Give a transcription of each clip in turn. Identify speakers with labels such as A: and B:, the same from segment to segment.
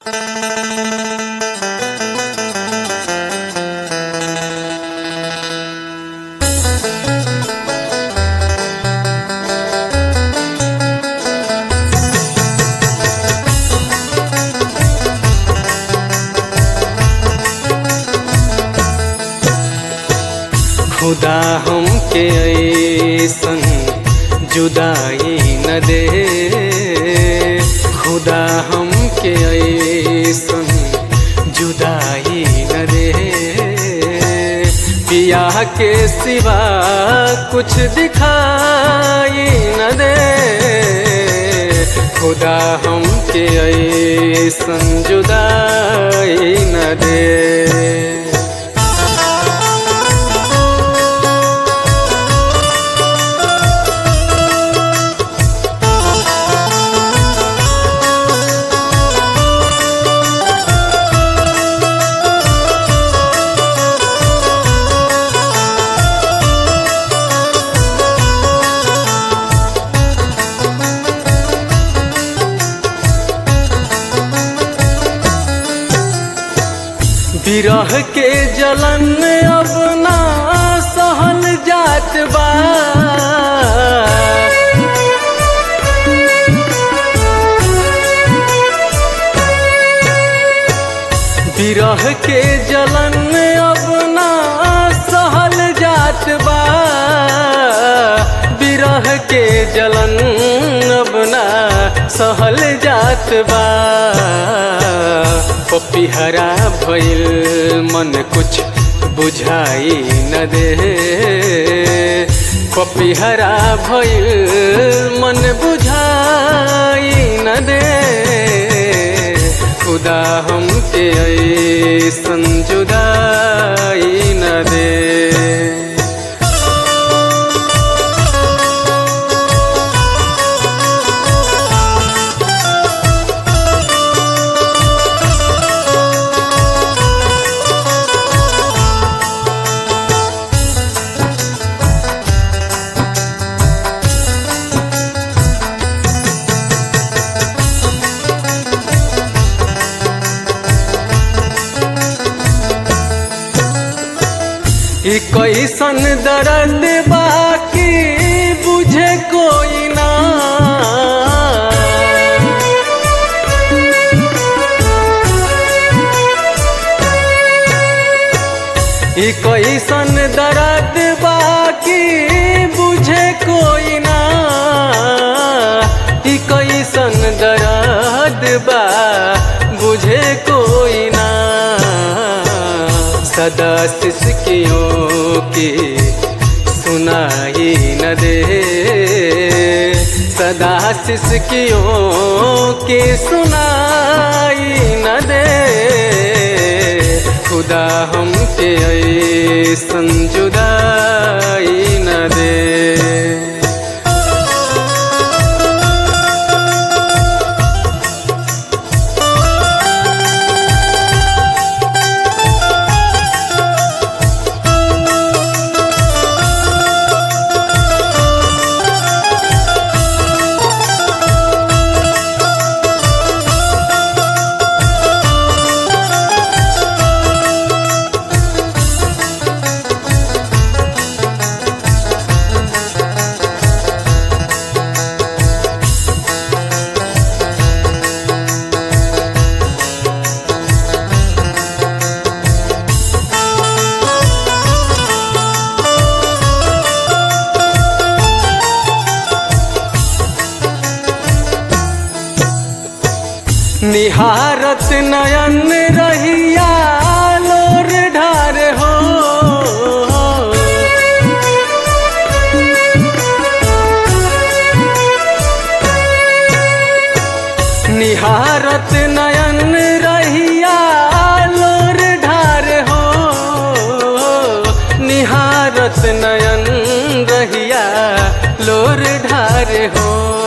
A: खुदा हमके ऐसन जुदाई न दे खुदा हमके ऐसन जुदाई न दे पिया के सिवा कुछ दिखाई न दे खुदा हमके ऐसन जुदाई न दे विरह के जलन अब ना सहल जात बा विरह के जलन अब ना सहल जात बा विरह के जलन अब ना सहल जात बा पपिहरा भइल मन कुछ बुझाई न दे पपिहरा भइल मन बुझाई न दे खुदा हमके ऐसन जुदाई न दे ई कैसन दर्द बाकी बुझे कोई ना ई कैसन दर्द बाकी बुझे कोई ना ई कैसन दर्द बा बुझे कोई ना सदा सिसकियों की सुनाई न दे सदा सिसकियों की सुनाई न दे खुदा हमके ऐसन जुदाई न दे निहारत नयन रहिया लोर ढार हो निहारत नयन रहिया लोर ढार हो निहारत नयन रहिया लोर ढार हो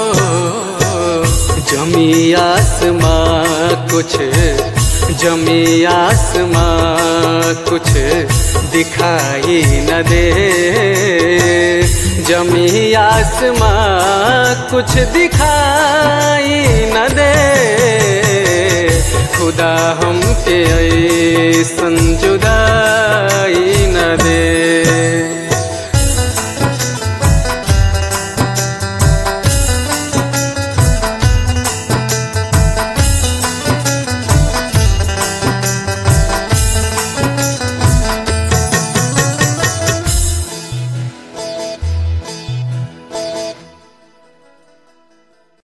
A: जमी आसमां कुछ जमी आसमां कुछ दिखाई न दे जमी आसमां कुछ दिखाई न दे खुदा हमके ऐसन जुदाई